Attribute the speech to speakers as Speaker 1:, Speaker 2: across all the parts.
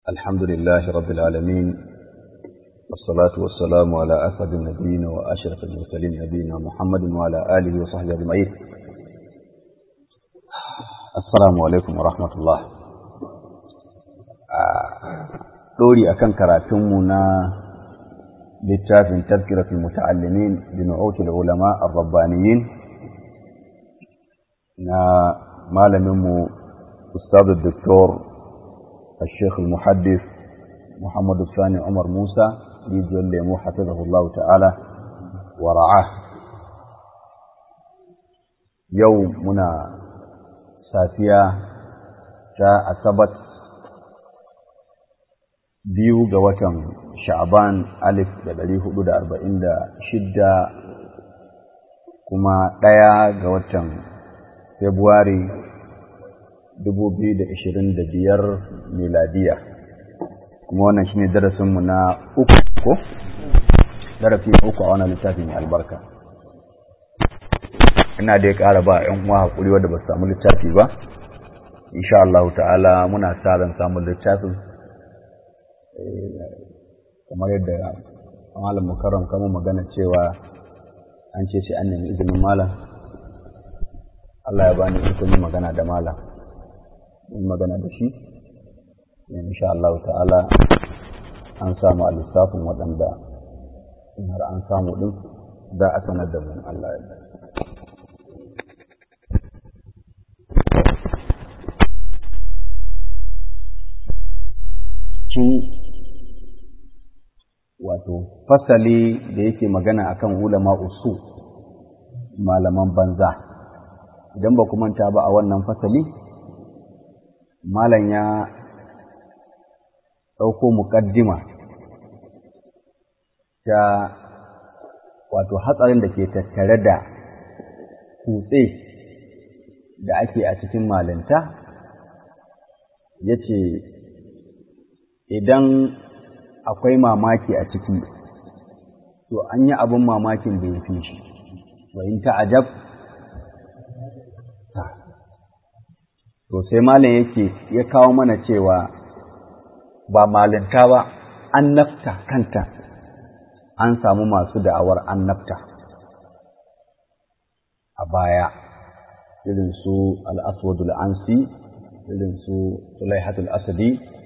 Speaker 1: الحمد لله رب العالمين والصلاة والسلام على أسعد النبيين وأشرف المرسلين نبينا محمد وعلى آله وصحبه أجمعين السلام عليكم ورحمة الله دوري أكن كراتمنا littafin tazkiratul muta'allimin bi nu'util ulama ar-rabbaniyyin na malaminmu ustadu doktor الشيخ المحدث محمد الثاني عمر موسى يجول لي حفظه الله تعالى ورعاه يوم منا سافيا تا أثبت biyu ga watan sha'ban alif da ɗari hudu da arba'in da shidda kuma ɗaya ga watan februari dubu biyu da ashirin da biyar miladiya kuma wannan shine darasinmu na uku ko darasi na uku a wannan littafin mai albarka ina dai ƙara ba ‘yan uwa haƙuri wadda ba su samu littafi ba insha Allah ta'ala muna sa ran samun littafin kamar yadda malam mukarram kama magana cewa an ce sai an nemi izinin malam Allah ya bani ikon yi magana da malam yi magana da shi insha Allah ta'ala an samu a lissafin waɗanda in har an samu ɗin za a sanar da mu Allah ya wato fasali da yake magana akan ulama usu malaman banza idan ba manta ba a wannan fasali malam ya ɗauko muƙaddima ta wato hatsarin da ke tattare da kutse da ake a cikin malinta ya ce idan akwai mamaki a ciki to an yi abin mamakin da ya fi shi wa in ta'ajab to sai malam yake ya kawo mana cewa ba malinta ba annabta kanta an samu masu da'awar annabta a baya irin su al-aswadul ansi irin su sulaihatul asadi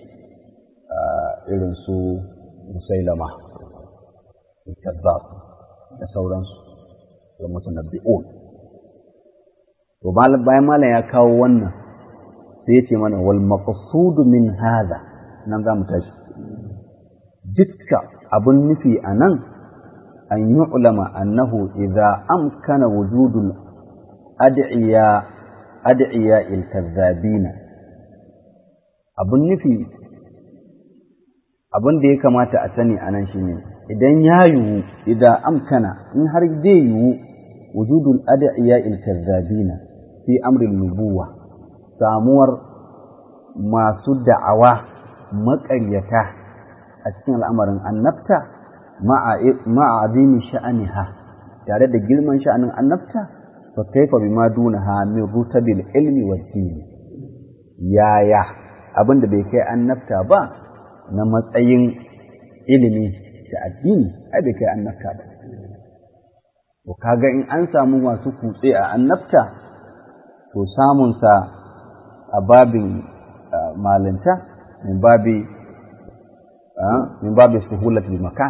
Speaker 1: irin su musailama kazzab da sauransu da mutanabbi'un to bayan malam ya kawo wannan sai ya ce mana wal maqsudu min hadha nan za mu tashi dukka abun nufi a nan an yi ulama annahu idza amkana wujudul ad'iya ad'iya il kazzabina abun nufi abin da ya kamata a sani a nan shine idan ya yiwu idan amkana in har zai yiwu wujudul ad'iya il kazzabina fi amrin nubuwa samuwar masu da'awa maƙaryata a cikin al'amarin annabta ma'a azimi sha'aniha tare da girman sha'anin annabta fa kaifa bima dunaha min rutabil ilmi wa dini yaya abin da bai kai annabta ba na matsayin ilimi da addini ai bai kai annabta ba to kaga in an samu masu kutse a annabta to samunsa a babin malinta min babi min babi suhulatul makan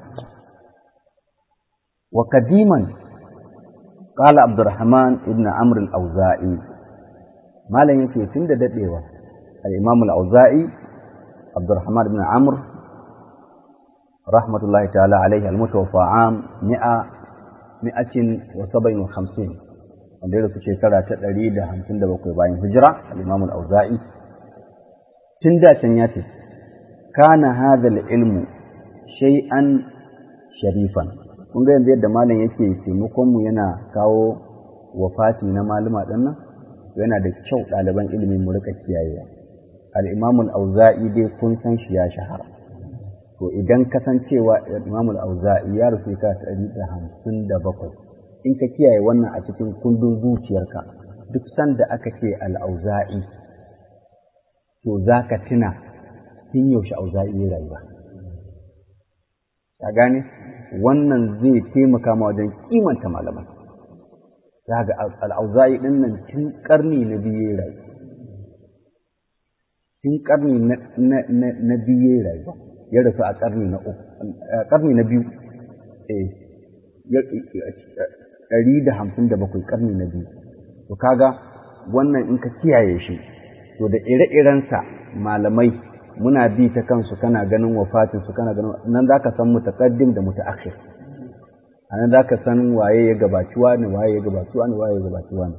Speaker 1: wa kadiman qala abdurrahman ibn amr al-auza'i malan yake tunda dadewa al-imam al-auza'i abdurrahman ibn amr rahmatullahi ta'ala alayhi al-mutawaffa am 157 wanda ya rasu shekara ta ɗari da hamsin da bakwai bayan hijira al'imamul auza'i tun da can ya ce kana hadal ilmu shay'an sharifan kun ga yanzu yadda malam yake taimakonmu yana kawo wafati na malama ɗin nan yana da kyau ɗaliban ilimin mu rika kiyayewa al'imamul auza'i dai kun san shi ya shahara to idan kasancewa imamul auza'i ya rasu shekara ta ɗari da hamsin da bakwai in ka kiyaye wannan a cikin kundin zuciyarka duk sanda aka ce al'auza'i to za ka tuna tun yaushe auza'i ya rayuwa ka gane wannan zai taimaka ma wajen kimanta malamai za ga al'auza'i ɗin nan tun ƙarni na biyu ya rayu tun ƙarni na biyu ya rayuwa ya rasu a ƙarni na uku ƙarni na biyu ɗari da hamsin da bakwai ƙarni na biyu to kaga wannan in ka kiyaye shi to da ire-irensa malamai muna bi ta kansu kana ganin wafatinsu kana ganin nan za ka san mutaqaddim da mutaakhir a nan za ka san waye ya gabaci wani waye ya gabaci wani waye ya gabaci wani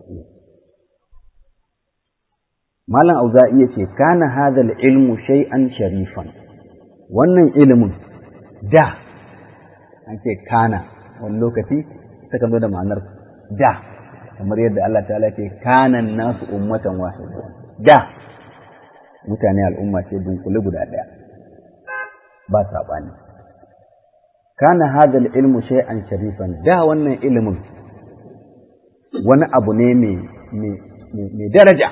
Speaker 1: malam auza'i ya ce kana hadal ilmu shay'an sharifan wannan ilimin da an ce kana wani lokaci takan zo da ma'anar da kamar yadda Allah ta'ala ce kanan nasu ummatan wahida da mutane al'umma ce dunkule guda ɗaya ba saɓani kana hadal ilmu shay'an sharifan da wannan ilimin wani abu ne mai daraja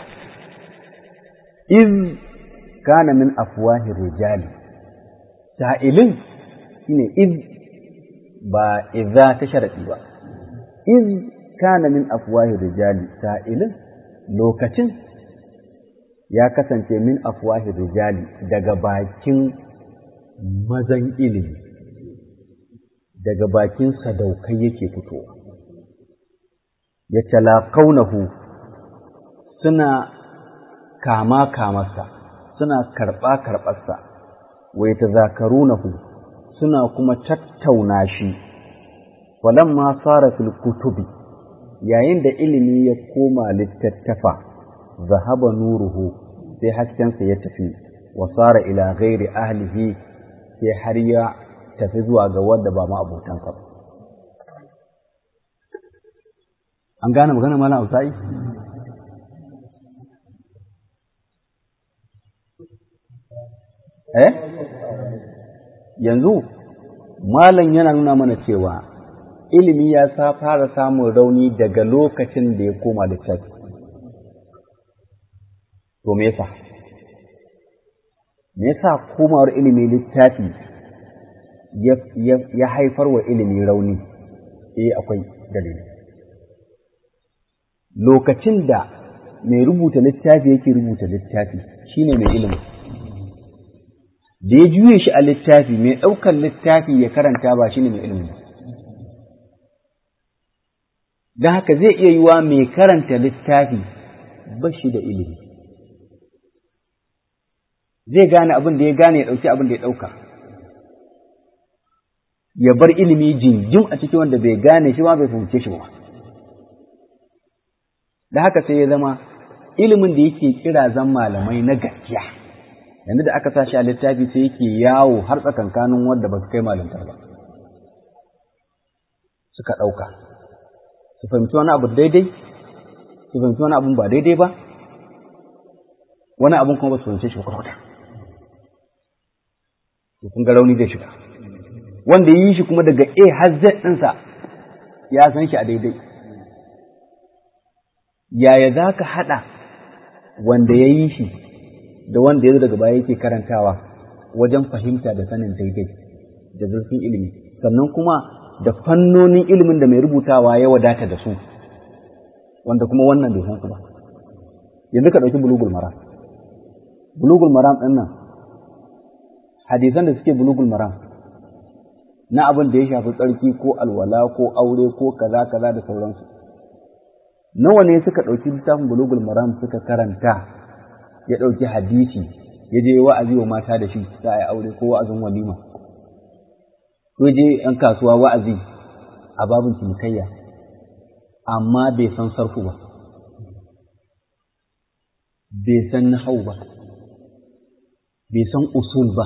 Speaker 1: iz kana min afwahir rijali sa'ilin shine iz ba idza ta sharadi ba iz kana min afwahir rijali sa'ilin lokacin ya kasance min afwahir rijali daga bakin mazan ilimi daga bakin sadaukai yake fitowa ya talaqaunahu suna kama kamarsa suna karɓa karɓarsa wa yatazakarunahu suna kuma tattauna shi walamma sara fil kutubi yayin da ilimi ya koma littattafa zahaba nuruhu sai haskensa ya tafi wa sara ila ghairi ahlihi sai har ya tafi zuwa ga wanda ba ma abotansa ba an gane magana malam Ausa'i eh yanzu malam yana nuna mana cewa ilimi ya sa fara samun rauni daga lokacin da ya koma littafi to me yasa me yasa komawar ilimi littafi ya haifar wa ilimi rauni eh akwai dalili lokacin da mai rubuta littafi yake rubuta littafi shine mai ilimi da ya juye shi a littafi mai ɗaukar littafi ya karanta ba shine mai ilimi don haka zai iya yiwa mai karanta littafi ba shi da ilimi zai gane abin da ya gane ya ɗauki abin da ya ɗauka ya bar ilimi jinjin a cikin wanda bai gane shi ba bai fahimce shi ba da haka sai ya zama ilimin da yake kira zan malamai na gaskiya yanzu da aka sa shi a littafi sai yake yawo har tsakankanin wanda ba su kai malantar ba suka ɗauka su fahimci wani abu daidai su fahimci wani abun ba daidai ba wani abun kuma ba su fahimce shi ba kwata kun ga rauni zai shiga wanda yi shi kuma daga A har Z ɗinsa ya san shi a daidai yaya za ka haɗa wanda ya yi shi da wanda ya zo daga baya yake karantawa wajen fahimta da sanin daidai da zurfin ilimi sannan kuma da fannonin ilimin da mai rubutawa ya wadata da su wanda kuma wannan bai san su ba yanzu ka ɗauki bulugul maram bulugul maram ɗin nan hadisan da suke bulugul maram na abin da ya shafi tsarki ko alwala ko aure ko kaza kaza da sauransu nawa ne suka ɗauki littafin bulugul maram suka karanta ya ɗauki hadisi ya je wa'azi wa mata da shi za a yi aure ko wa'azin walima ko je ‘yan kasuwa wa'azi a babin cinikayya amma bai san sarfu ba bai san nahau ba bai san usul ba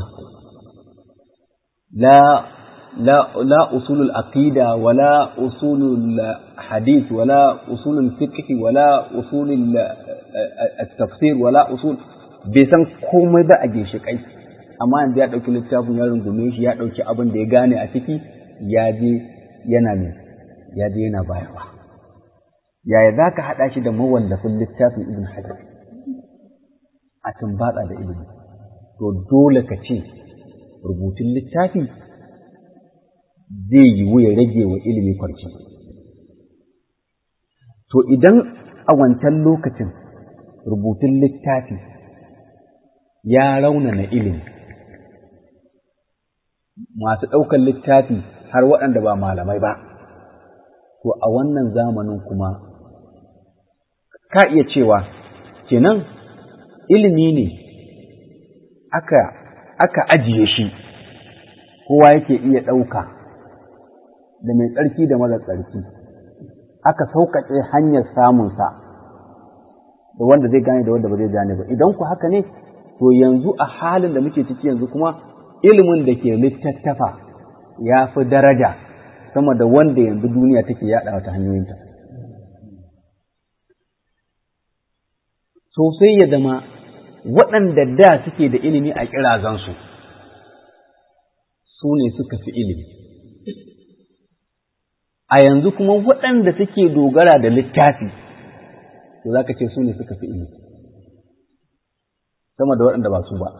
Speaker 1: la لا لا أصول العقيدة ولا أصول الحديث ولا أصول الفقه ولا أصول التفسير ولا أصول بيسان komai ba a ginshiƙai amma yanzu ya ɗauki littafin ya rungume shi ya ɗauki abin da ya gane a ciki ya je yana ne ya je yana bayarwa yaya za ka haɗa shi da mawallafin littafin ibn hajar a tumbatsa da ilimi to dole ka ce rubutun littafi zai yiwu ya rage wa ilimi kwarci to idan a wancan lokacin rubutun littafi ya raunana ilimi masu ɗaukar littafi har waɗanda ba malamai ba to a wannan zamanin kuma ka iya cewa kenan ilimi ne aka aka ajiye shi kowa yake iya ɗauka da mai tsarki da mara tsarki aka sauƙaƙe hanyar samunsa da wanda zai gane da wanda ba zai gane ba idan ku haka ne to yanzu a halin da muke ciki yanzu kuma ilimin da ke littattafa ya fi daraja sama da wanda yanzu duniya take yaɗa ta hanyoyinta sosai ya zama waɗanda da suke da ilimi a ƙirazansu su ne suka fi ilimi a yanzu kuma waɗanda suke dogara da littafi to za ka ce su ne suka fi ilimi sama da waɗanda ba su ba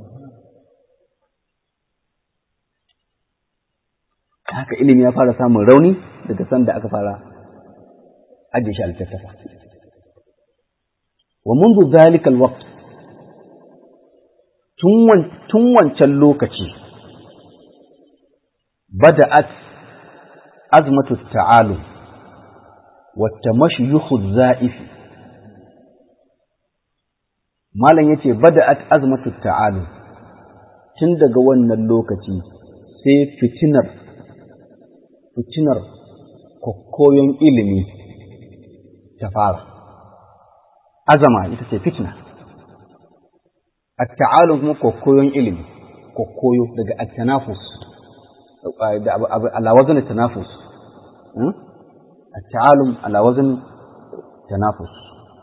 Speaker 1: haka ilimi ya fara samun rauni daga sanda aka fara ajiye shi a littattafa wa mundu zalikal waqt tun wancan lokaci bada'at azmatu ta'alu wa tamashiyukhu za'ifi malam yace bada'at azmatu ta'alu tun daga wannan lokaci sai fitinar fitinar kokkoyon ilimi ta fara azama ita ce fitina at-ta'alum kuma kokkoyon ilimi kokkoyo daga at-tanafus da ala wazn tanafus at-ta'alum ala wazn tanafus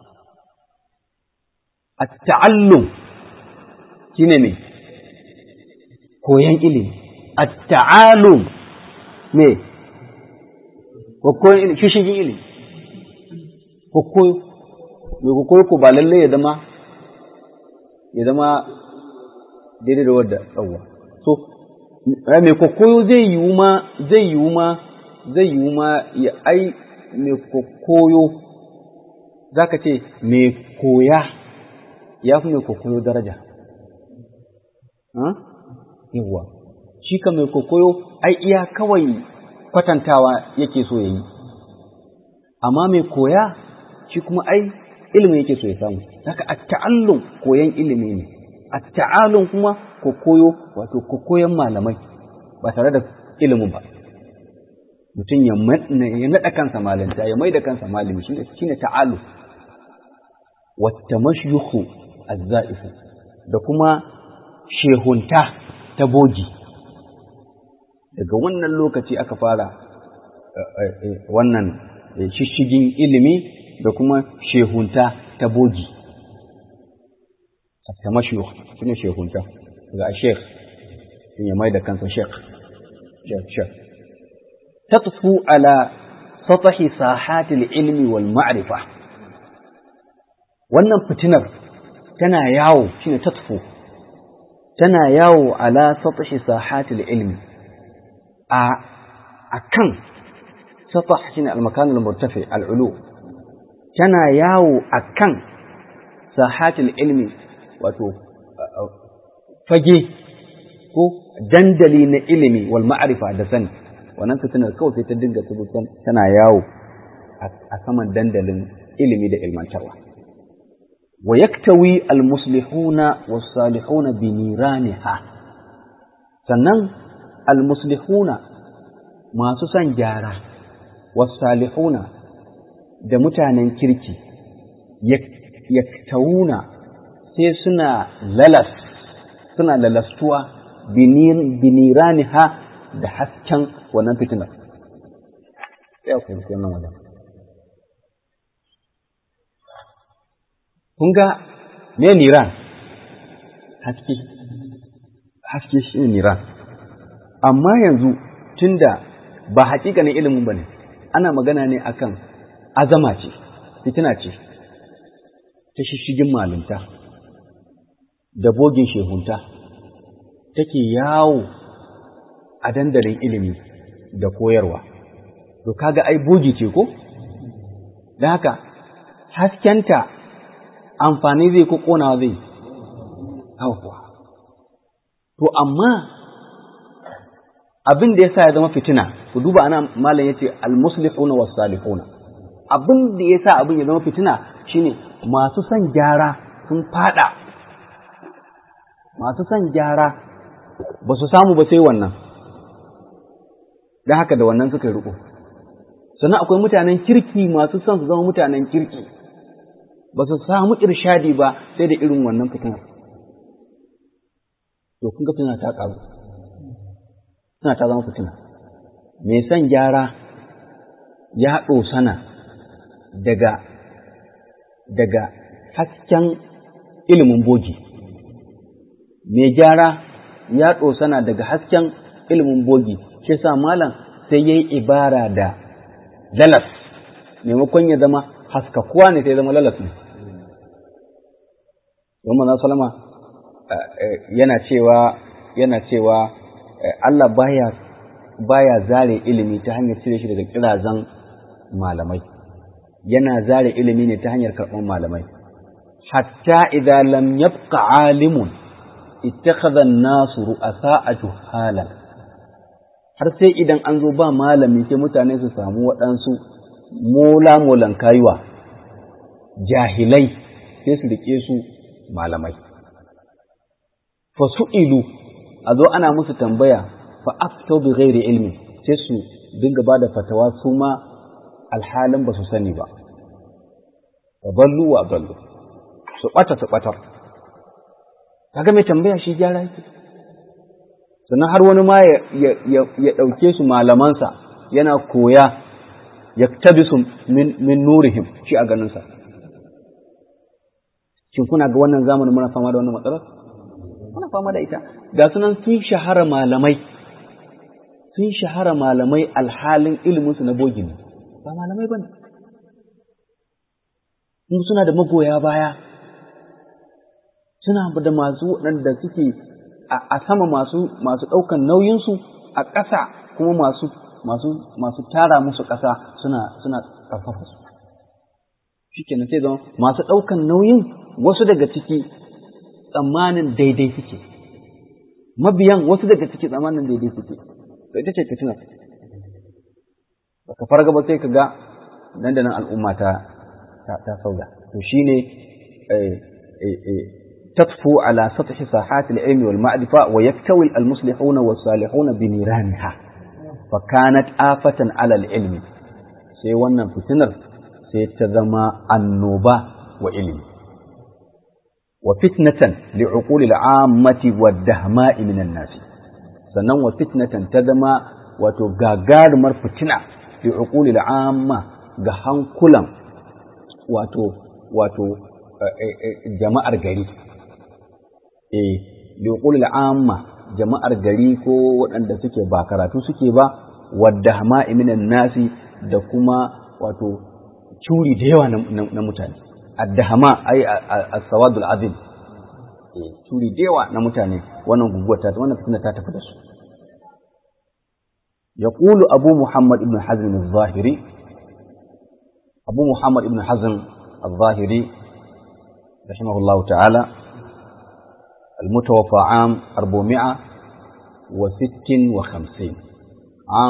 Speaker 1: at-ta'allum shine me koyan ilimi at-ta'alum me kokkoyon ilimi shishigin ilimi kokkoyo mai kokkoyo ko ba lallai ya zama ya zama daidai da wadda ɗauwa so mai kokkoyo zai yiwu ma zai yiwu ma zai yiwu ma ya ai mai kokkoyo za ka ce mai koya ya fi mai kokkoyo daraja yawwa shi ka mai kokkoyo ai iya kawai kwatantawa yake so ya yi amma mai koya shi kuma ai ilimin yake so ya samu haka a ta'allum koyan ilimi ne a ta'allum kuma ko koyo wato ko koyan malamai ba tare da ilimin ba mutum ya naɗa kansa malanta ya mai da kansa malami shi ne ta'allum wata mashyuhu azza'ifu da kuma shehunta ta bogi daga wannan lokaci aka fara wannan shishigin ilimi da kuma shehunta ta bogi ta mashiyuh shine shehunta ga sheikh ya mai da kansa sheikh sheikh sheikh tatfu ala satahi sahati ilmi wal ma'rifa wannan fitinar tana yawo shine tatfu tana yawo ala satahi sahati ilmi a akan satah shine al-makan al-murtafi al-ulu tana yawo a kan sahatul ilmi wato fage ko dandali na ilimi wal ma'arifa da sani wannan fitinar kawai sai ta dinga tubutan tana yawo a saman dandalin ilimi da ilmantarwa wa yaktawi al muslihuna was salihuna bi niraniha sannan al muslihuna masu son gyara was salihuna da mutanen kirki yaktauna sai suna lalas suna lalastuwa biniraniha da hasken wannan fitinar ya kuma wannan wajen kun ga me niran haske haske shi ne niran amma yanzu tunda ba hakikanin ilimin ba ne ana magana ne akan azama ce fitina ce ta shishigin malunta da bogin shehunta take yawo a dandalin ilimi da koyarwa to kaga ai bogi ce ko da haka haskenta amfani zai ko ƙonawa zai hauwa to amma abin da ya sa ya zama fitina ku duba ana malam ya ce almuslihuna was salihuna abin da ya sa abin ya zama fitina shine masu son gyara sun fada masu son gyara ba su samu ba sai wannan don haka da wannan suka riko sannan akwai mutanen kirki masu son su zama mutanen kirki ba su samu irshadi ba sai da irin wannan fitinar to kun ga fitina ta ƙaru suna ta zama fitina mai son gyara ya sana daga daga hasken ilimin bogi mai gyara ya sana daga hasken ilimin bogi shi sa malam sai ya yi ibara da lalas maimakon ya zama haskakuwa ne sai zama lalas ne don manzo salama yana cewa yana cewa Allah baya baya zare ilimi ta hanyar cire shi daga kirazan malamai yana zare ilimi ne ta hanyar karɓar malamai hatta idza lam yabqa alimun ittakhadha an-nasu ru'asa'a juhalan har sai idan an zo ba malami sai mutane su samu waɗansu mola molan kayuwa jahilai sai su rike su malamai fa su'ilu a zo ana musu tambaya fa aftau bi ghairi ilmi sai su dinga ba da fatawa su ma alhalin ba su sani ba wa ballu wa ballu su ɓata su ɓatar kaga mai tambaya shi gyara yake sannan har wani ma ya ɗauke su malamansa yana koya ya tabi su min nurihim shi a ganinsa shin kuna ga wannan zamanin muna fama da wannan matsalar muna fama da ita ga sunan sun shahara malamai sun shahara malamai alhalin iliminsu na bogi ne ba malamai ba ne suna da magoya baya suna da masu waɗanda suke a sama masu masu ɗaukan nauyinsu a ƙasa kuma masu masu masu tara musu ƙasa suna suna ƙarfafa su shikenan sai zama masu ɗaukan nauyin wasu daga ciki tsammanin daidai suke mabiyan wasu daga ciki tsammanin daidai suke to ita ce fitina baka farga ba sai ka ga nan da nan al'umma ta ta sauya to shine تطفو على سطح ساحات العلم والمعرفة ويكتوي المصلحون والصالحون بنيرانها فكانت آفة على العلم sai wannan fitinar sai ta zama annoba wa ilimi wa fitnatan li'uquli al'ammati wa dahma'i minan nasi sannan wa fitnatan ta zama wato gagarumar fitina li'uquli al'amma ga hankulan wato wato jama'ar gari eh liqul amma jama'ar gari ko waɗanda suke ba karatu suke ba wadda hama'i minan nasi da kuma wato curi da yawa na mutane addahama ai as-sawadul azim eh curi da yawa na mutane wannan guguwar ta wannan fitina ta tafi da su يقول أبو محمد بن حزم الظاهري أبو محمد بن حزم الظاهري رحمه الله تعالى المتوفى عام 456 عام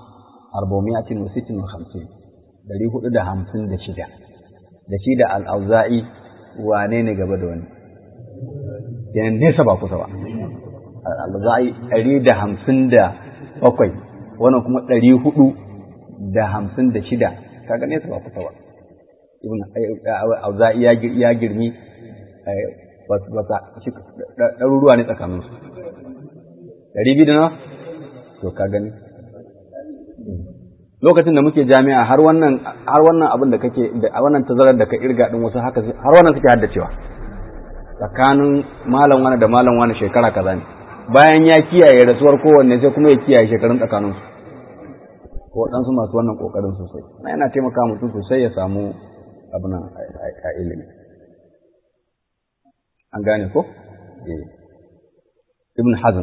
Speaker 1: 456 dari hudu da hamsin da shida da shi da al'auza'i wane ne gaba da wani yanar nesa ba kusa ba al'auza'i ɗari da hamsin da bakwai wannan kuma ɗari hudu da hamsin da shida kaga nesa ba kusa ba ibn auza'i ya girmi ɗaruruwa ne tsakaninsu ɗari biyu da nawa to ka gani lokacin da muke jami'a har wannan har wannan abin da kake da wannan tazarar da ka irga din wasu haka har wannan suke haddacewa tsakanin malam wani da malam wani shekara kaza ne bayan ya kiyaye rasuwar kowanne sai kuma ya kiyaye shekarun tsakaninsu ko waɗansu masu wannan ƙoƙarin sosai na yana taimaka mutum sosai ya samu abin a ilimi an gane ko ibn hazm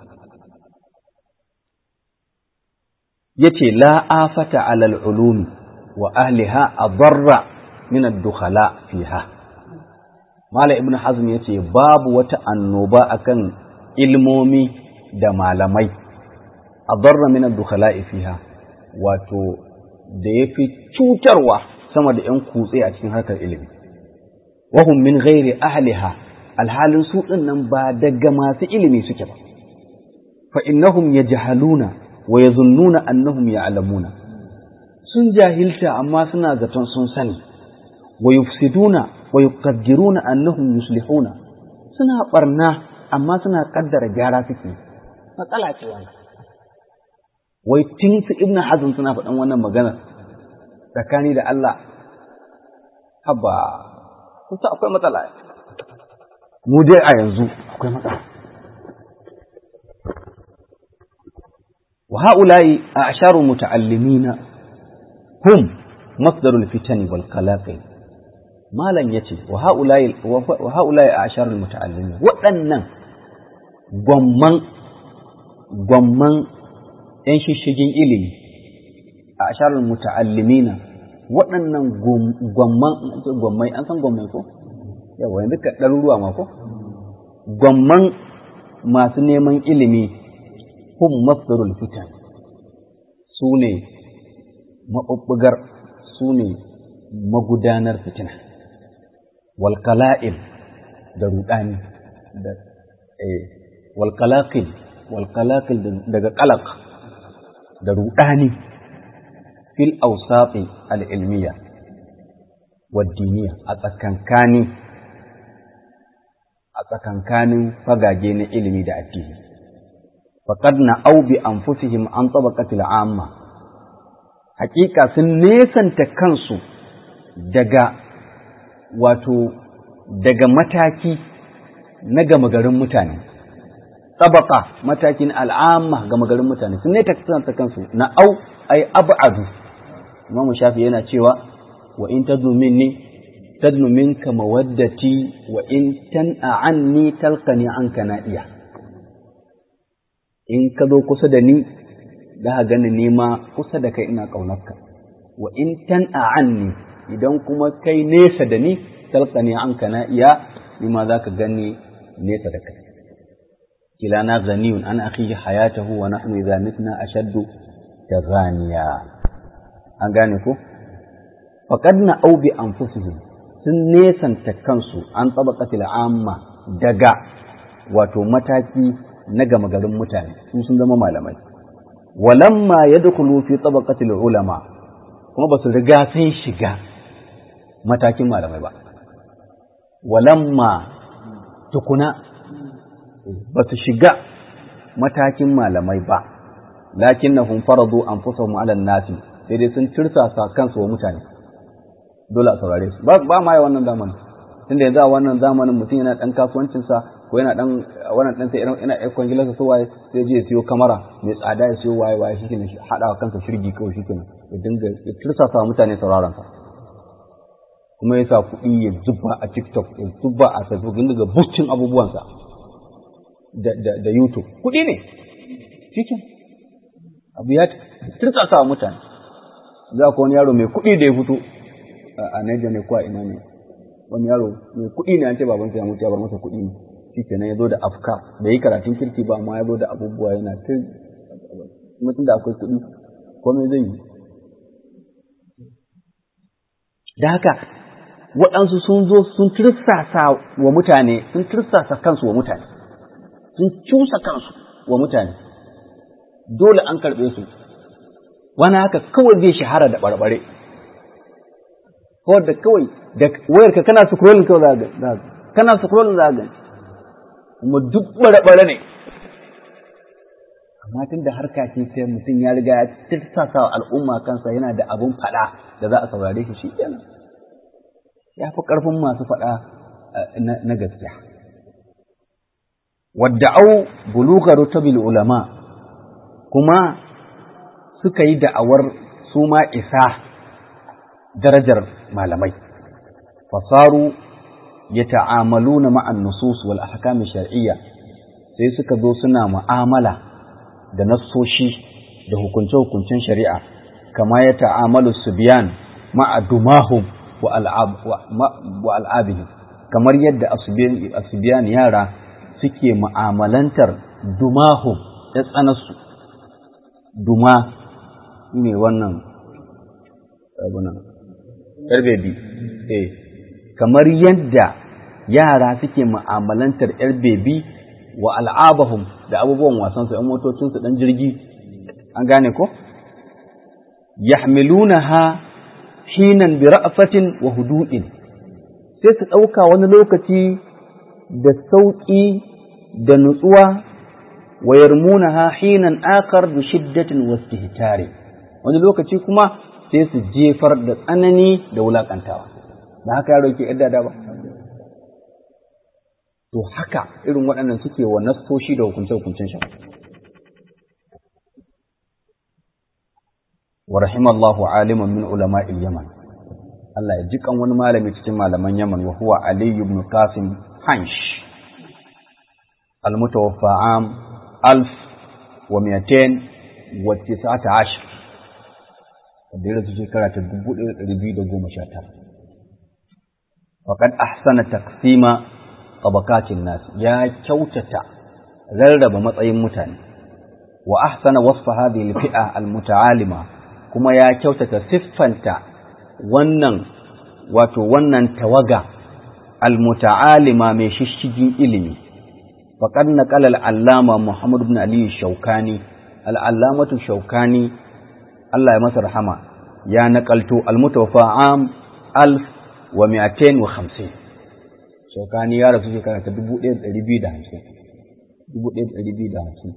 Speaker 1: yace la afata alal ulumi wa ahliha adarra min ad-dukhala fiha mala ibn hazm yace babu wata annoba akan ilmomi da malamai adarra min ad-dukhala fiha wato da yafi cutarwa sama da yan kutse a cikin harkar ilimi wahum min ghairi ahliha alhalin su din nan ba daga masu ilimi suke ba fa innahum yajhaluna wa yazunnuna annahum ya'lamuna sun jahilta amma suna zaton sun sani wa yufsiduna wa yuqaddiruna annahum yuslihuna suna barna amma suna kaddara gyara suke matsala ce wannan wai tun su ibn hazm suna faɗan wannan magana tsakani da Allah haba kusa akwai matsala mu dai a yanzu akwai matsala وهؤلاء أعشار متعلمين هم مصدر الفتن والقلاقل ما لن يتي وهؤلاء وهؤلاء أعشار المتعلمين وأن gwamman gwamman ‘yan shishigin ilimi a asharar muta'allimina waɗannan gwamman gwammai an san gwammai ko? yawa yanzu ka ɗaruruwa ma ko? gwamman masu neman ilimi hum masdarul fitan su ne maɓuɓɓugar su ne magudanar fitina walƙala'il da ruɗani da walƙalaƙil walƙalaƙil daga ƙalaƙ da ruɗani fil ausafi al'ilmiya waddiniya a tsakankani a tsakankanin fagage na ilimi da addini faƙad na aubi an fusihim an tsabakatil amma hakika sun nesanta kansu daga wato daga mataki na gama garin mutane tsabaka matakin al'amma gama garin mutane sun ne ta kansu na au ai ab'adu imamu shafi yana cewa wa in tadnu minni tadnu minka mawaddati wa in tan'a anni talqani anka nadiya in ka zo kusa da ni da ka gani nema kusa da kai ina ƙaunarka wa in tan'a anni idan kuma kai nesa da ni talqani anka nadiya nima za ka gani nesa da kai kilana ghaniyun an akhihi hayatahu wa nahnu idza mitna ashaddu taghaniya an gane ko faqad na au bi anfusihim sun nesanta kansu an tabaqatil amma daga wato mataki na gama garin mutane su sun zama malamai walamma yadkhulu fi tabaqatil ulama kuma ba su riga sun shiga matakin malamai ba walamma tukuna ba su shiga matakin malamai ba lakin na faradu an fusa ma'alan nasi sai dai sun tirsasa kansu wa mutane dole a saurare su ba ma yi wannan zamanin tunda yanzu a wannan zamanin mutum yana dan kasuwancinsa ko yana dan wannan dan sai yana ɗan kwangilarsa su waye sai je ya siyo kamara mai tsada ya siyo waye waye shikenan haɗa wa kansa shirgi kawai shikenan ya dinga ya tirsasa wa mutane sauraron sa kuma ya sa kuɗi ya zuba a TikTok ya zuba a Facebook ya dinga boosting abubuwansa da, da, da YouTube. Kuɗi ne, cikin abu ya turtsasa wa mutane. Za ku wani yaro mai kuɗi da ya fito a Naija ne ko a ina ne. Wani yaro mai kuɗi ne an ce babansa ya mutu ya bar masa kuɗi ne. Shi kenan ya zo da afka bai yi karatun kirki ba amma ya zo da abubuwa yana ta mutum da akwai kuɗi komai zai yi. Da haka waɗansu sun zo sun tirsasa wa mutane sun tirsasa kansu wa mutane. sun cusa kansu wa mutane dole an karɓe su wani haka kawai zai shahara da ɓarɓare kawai da kawai da wayar ka kana scrolling kawai za ga kana scrolling za ga kuma duk ɓarɓare ne amma tun da harka ce sai mutum ya riga ya tattasa al'umma kansa yana da abun faɗa da za a saurare shi shi kenan ya fi ƙarfin masu faɗa na gaskiya wadda'au buluga rutabil ulama kuma suka yi da'awar su ma isa darajar malamai fasaru yata'amaluna ma'an nusus wal ahkam shar'iyya sai suka zo suna mu'amala da nassoshi da hukunce-hukuncen shari'a kama ya ta'amalu subyan ma'a dumahum wa al'abihim kamar yadda asubiyan yara suke mu'amalantar dumahum ya tsanarsu duma ne wannan abunan bebi eh kamar yadda yara suke mu'amalantar yar bebi wa al'abahum da abubuwan wasansu ‘yan motocinsu ɗan jirgi an gane ko? yahmilunaha hinan bi ra'fatin wa hudu'in sai su ɗauka wani lokaci da sauƙi da nutsuwa wa yarmunaha hinan akar bi shiddatin wa istihtari wani lokaci kuma sai su jefar da tsanani da wulakantawa da haka yaro ke yadda da ba to haka irin waɗannan suke wa nassoshi da hukunce-hukuncen shi wa rahimallahu aliman min ulama'il yaman Allah ya jikan wani malami cikin malaman yaman wa huwa ali ibn qasim hansh al-mutawaffa am alf wa miyatain wa tis'ata ashar wanda ya rasu shekara ta dubu ɗaya da ɗari biyu da goma sha tara faƙad ahsana taqsima tabakatin nas ya kyautata rarraba matsayin mutane wa ahsana wasfa hadhihi al-fi'a al-muta'alima kuma ya kyautata siffanta wannan wato wannan tawaga al-muta'alima mai shishigin ilimi faqad naqala al-allama Muhammad ibn Ali Shawkani al-allamatu Shawkani Allah ya masa rahama ya naƙalto al-mutawaffa am alf wa mi'atain wa khamsin shaukani ya rasu shekara ta dubu ɗaya da ɗari biyu da hamsin dubu ɗaya da ɗari biyu da hamsin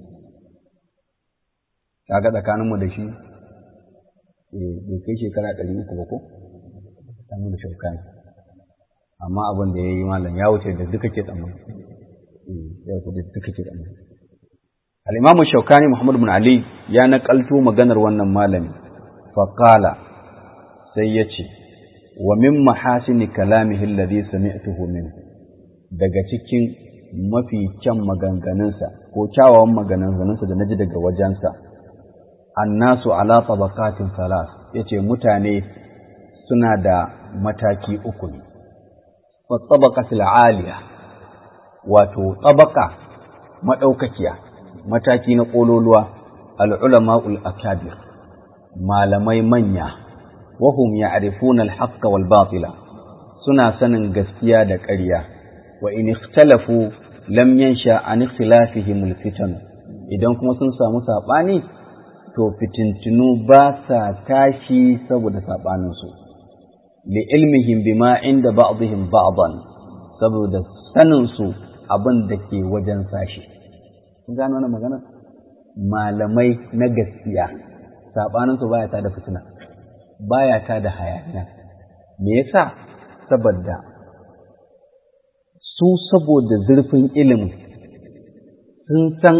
Speaker 1: kaga tsakaninmu da shi bai kai shekara ɗari uku ba ko tsakanin da shaukani amma abin da ya yi malam ya wuce da duka ke tsammani ya wuce da duka ke tsammani al'imamu shaukani muhammad bin ali ya naƙalto maganar wannan malami faƙala sai ya ce wa min mahasini kalamihi alladhi sami'tuhu minhu daga cikin mafi kyan maganganunsa ko kyawawan maganganunsa da naji daga wajensa annasu ala tabaqatin salas yace mutane suna da mataki uku ne wa tabaqatil aliya wato tabaqa madaukakiya mataki na kololuwa al ulama'ul akabir malamai manya wahum ya'rifuna al-haqqa wal batila suna sanin gaskiya da ƙarya wa in ikhtalafu lam yansha an ikhtilafihim al-fitan idan kuma sun samu sabani to fitintinu ba sa tashi saboda sabanin su li ilmihim bima inda ba'dihim ba'dan saboda sanin su abin da ke wajen sashi kun gano wannan magana malamai na gaskiya sabanin su baya ta da fitina baya ta da hayaniya me yasa saboda su saboda zurfin ilimin sun san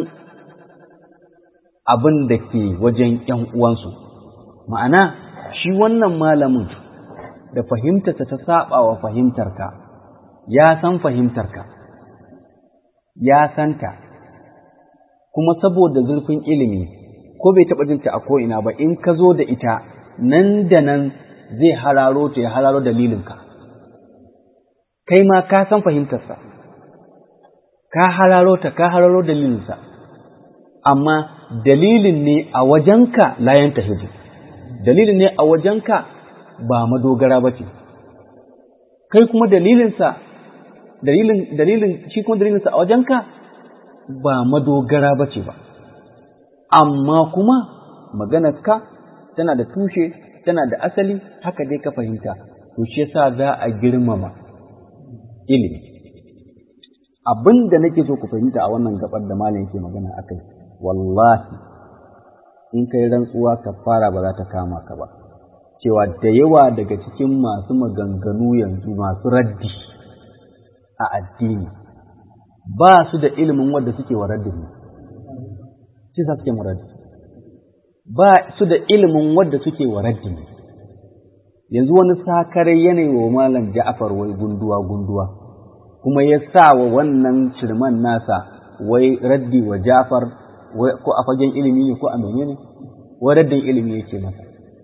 Speaker 1: abin da ke wajen ‘yan uwansu ma'ana shi wannan malamin da fahimtarsa ta saba wa fahimtarka ya san fahimtarka ya santa kuma saboda zurfin ilimi ko bai taɓa jinta a ko'ina ba in ka zo da ita nan da nan zai hararo ta ya hararo dalilinka kai ma ka san fahimtarsa ka hararo ta ka hararo dalilinsa amma dalilin ne a wajenka layan tahidu dalilin ne a wajenka ba madogara ba ce kai kuma dalilinsa dalilin dalilin shi kuma dalilinsa a wajenka ba madogara ba ce ba amma kuma maganarka tana da tushe tana da asali haka dai ka fahimta to shi yasa za a girmama ilimi abin da nake so ku fahimta a wannan gabar da malam yake magana akai wallahi in kai rantsuwa ka fara ba za ta kama ka ba cewa da yawa daga cikin masu maganganu yanzu masu raddi a addini ba su da ilimin wanda suke wa raddin ne shi sa suke raddi ba su da ilimin wadda suke wa raddi yanzu wani sakarai yanayi wa malam ja'afar wai gunduwa gunduwa kuma ya sa wa wannan shirman nasa wai raddi wa Jafar ko a fagen ilimi ne ko a menene wai raddin ilimi yake masa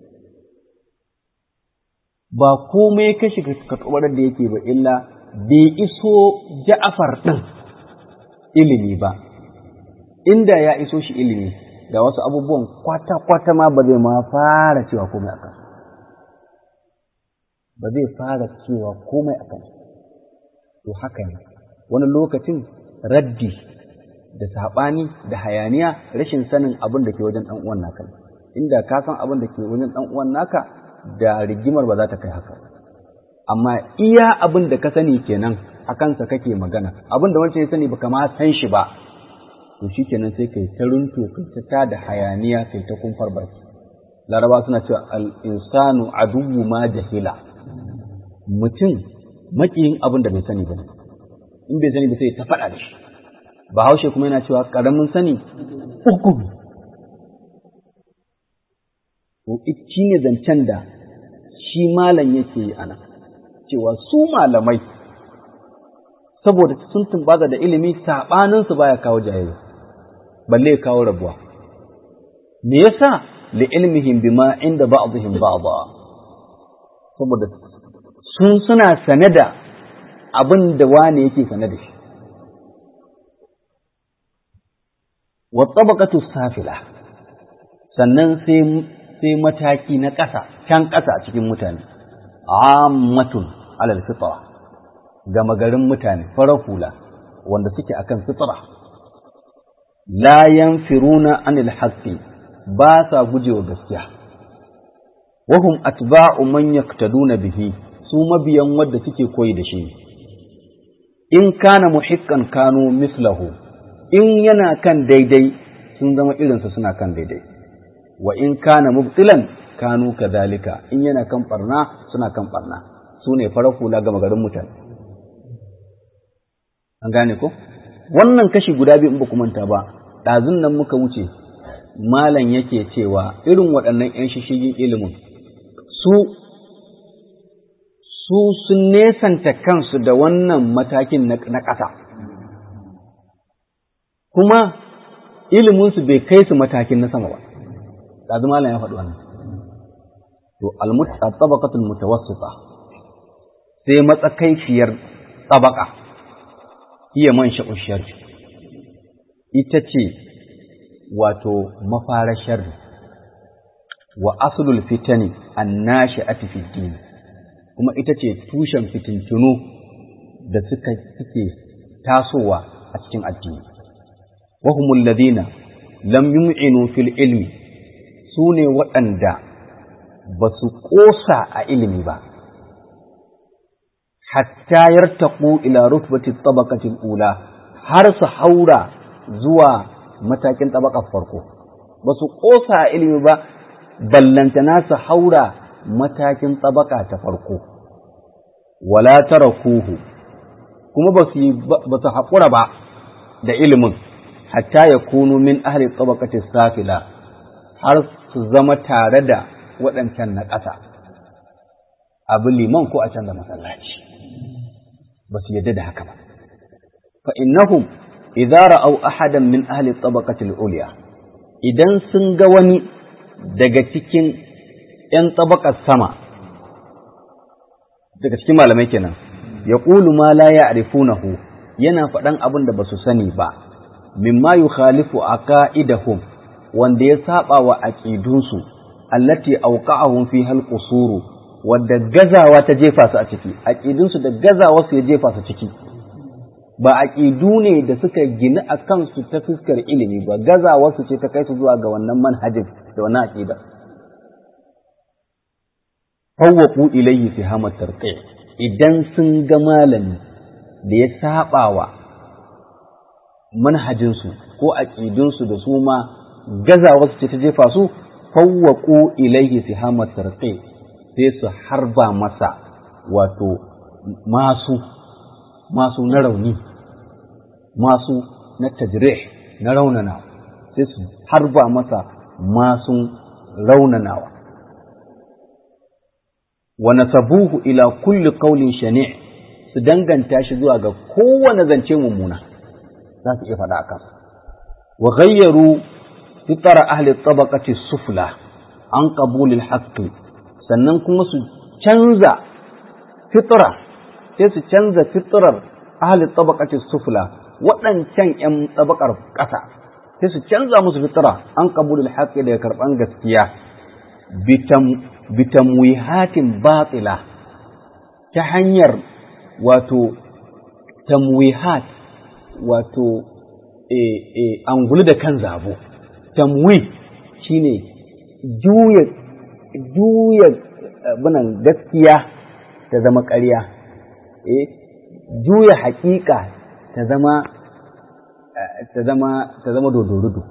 Speaker 1: ba komai ka shiga katubar da yake ba illa bai iso Ja'far din ilimi ba inda ya iso shi ilimi da wasu abubuwan kwata-kwata ma ba zai ma fara cewa komai a kansu ba zai fara cewa komai a kansu to haka ne wani lokacin raddi da saɓani da hayaniya rashin sanin abin da ke wajen ɗan uwan naka inda ka san abin da ke wajen ɗan uwan naka da rigimar ba za ta kai haka amma iya abin da ka sani kenan a kansa kake magana abin da wancan ya sani baka ma san shi ba to shi kenan sai kai ta runto kai ta tada hayaniya kai ta kumfar baki laraba suna cewa al-insanu aduwwu ma jahila mutum makiyin abin da bai sani ba in bai sani ba sai ta faɗa da shi bahaushe kuma yana cewa ƙaramin sani uku to shi ne zancen da shi malam yake yi ana cewa su malamai saboda sun tumbaza da ilimi saɓaninsu baya kawo jayayya balle kawo rabuwa me yasa li ilmihim bima inda ba'dihim ba'dha saboda sun suna sane da abin da wane yake sane da shi wa tabaqatu safila sannan sai sai mataki na ƙasa can ƙasa a cikin mutane ammatun alal fitra gama garin mutane farar hula wanda suke akan fitra la yanfiruna anil haqqi ba sa gujewa gaskiya wahum atba'u man yaktaduna bihi su mabiyan wadda suke koyi da shi in kana muhikkan kanu mislahu in yana kan daidai sun zama irinsa suna kan daidai wa in kana mubtilan kanu kadhalika in yana kan barna suna kan barna su ne farar hula ga magarin mutane an gane ko wannan kashi guda biyu in ba manta ba ɗazun nan muka wuce malam yake cewa irin waɗannan 'yan shishigin ilimin su su sun nesanta kansu da wannan matakin na ƙasa kuma iliminsu bai kai su matakin na sama ba ɗazu malam ya faɗi wannan to al-tabaqatul mutawassita sai matsakaiciyar tabaka iya man sha'ushar ita ce wato mafarar sharri wa aslul fitani annashi'ati fi din kuma ita ce tushen fitintunu da suka suke tasowa a cikin addini wa humul ladina lam yum'inu fil ilmi sune waɗanda ba su ƙosa a ilimi ba hatta yartaqu ila rutbati tabaqati ula har su haura zuwa matakin tabakar farko ba su ƙosa a ilimi ba ballantana su haura matakin tabaka ta farko wala tarakuhu kuma ba su ba su haƙura ba da ilimin hatta ya kunu min ahli tabaqati safila har su zama tare da waɗancan na ƙasa abu liman ko a can da masallaci ba su yadda da haka ba fa innahum idza ra'aw ahadan min ahli tabaqati al-ulya idan sun ga wani daga cikin ‘yan tabakar sama daga cikin malamai kenan ya ƙulu ma la ya arifunahu yana faɗan abin da ba su sani ba mimma yu khalifu a ka'idahum wanda ya saba wa aƙidunsu allati auqa'ahum fi hal qusuru wadda gazawa ta jefa su a ciki aƙidunsu da gazawa su ya jefa su ciki ba aƙidu ne da suka gina a kansu ta fuskar ilimi ba gazawa su ce ta kai su zuwa ga wannan manhajin da wannan aƙidar fawwaku ilayhi fi hamar tarqi idan sun ga malami da ya sabawa manhajinsu ko aqidunsu da su ma gazawa su ce ta jefa su fawwaku ilayhi fi hamar tarqi sai su harba masa wato masu masu na rauni masu na tajrih na raunanawa sai su harba masa masu raunanawa wa nasabuhu ila kulli qawlin shani' su danganta shi zuwa ga kowane zance mummuna za su iya faɗa a kansa wa ghayyaru fitara ahli tabaqati sufla an qabulil haqqi sannan kuma su canza fitra sai su canza fitrar ahli tabaqati sufla waɗancan ƴan tabakar ƙasa sai su canza musu fitra an qabulil haqqi daga karɓan gaskiya bitamwihatin batila ta hanyar wato tamwihat wato e, e, angulu da kan zabo tamwi shine juya juya abinan gaskiya ta zama ƙarya e, juya haƙiƙa ta zama ta zama ta zama dodorudu